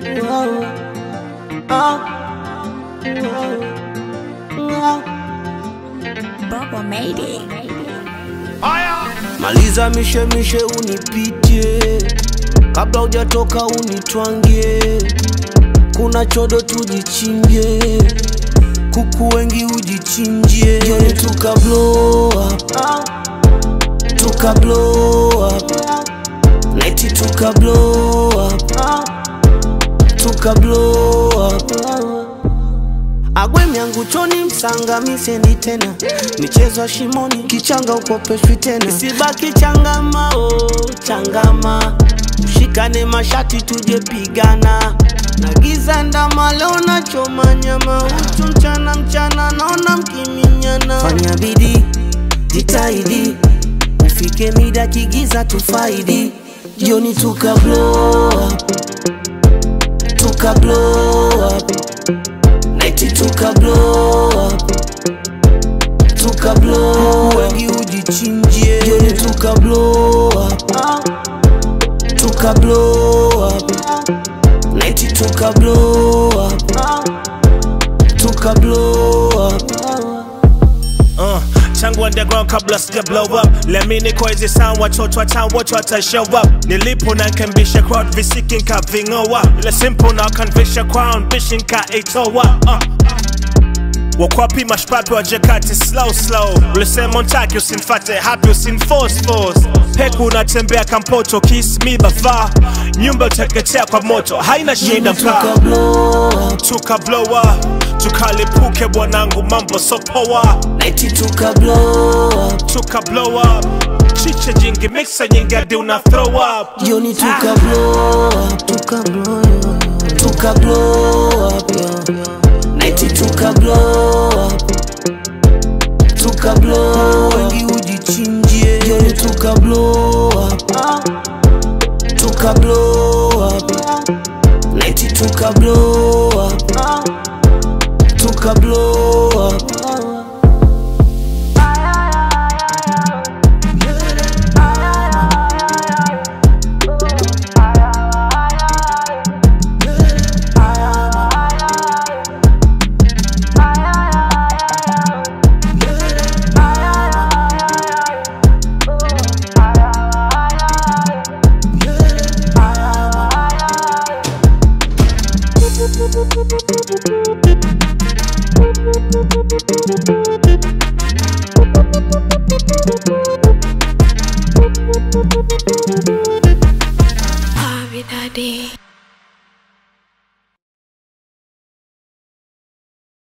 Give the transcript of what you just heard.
Bubble made it. Maliza mishemishe unipitie, kabla hujatoka unitwangie. Kuna chodo tujichimbie, kuku wengi ujichinjie. Jioni tuka blow up, tuka blow up, neti tuka blow up, tuka blow up. Agwe yangu choni msanga misendi tena michezo ya shimoni kichanga ukopeshwi tena isibaki changama oh, changama ushikane mashati tuje pigana na giza ndama leo nachoma nyama uchu mchana mchana naona mkiminyana fanya bidii jitahidi ufike mida kigiza tufaidi jioni tuka blow up tuka blow up Nighti tuka blow up Tuka blow up Wengi ujichinjie Jioni tuka blow up Tuka blow up Nighti tuka blow up Tuka blow up Uh, tangu underground kabla sija blow up lemini kwa hizi sound watoto wa town wote wata show up nilipo na nkembisha crowd visiki nkavingoa ile simple na kanvisha crown bishi nkaitoa uh. wakwapi mashpapi wajekati slow slow ulisema ntaki usinfate hapi usinforce force peku unatembea kampoto kiss me bafa nyumba uteketea kwa moto haina shida Jioni mkaa tuka blow up tukablowa tukalipuke bwanangu mambo sopoa Nighti tuka blow up tukablow up chiche jingi mixa nyingi hadi una throw up Jioni tuka blow up Tuka blow up Tuka blow up yeah. Nighti tuka blow up Tuka blow up Wengi ujichinjie Jioni tuka blow up Tuka blow up Nighti tuka blow up Tuka blow up Bobby Daddy.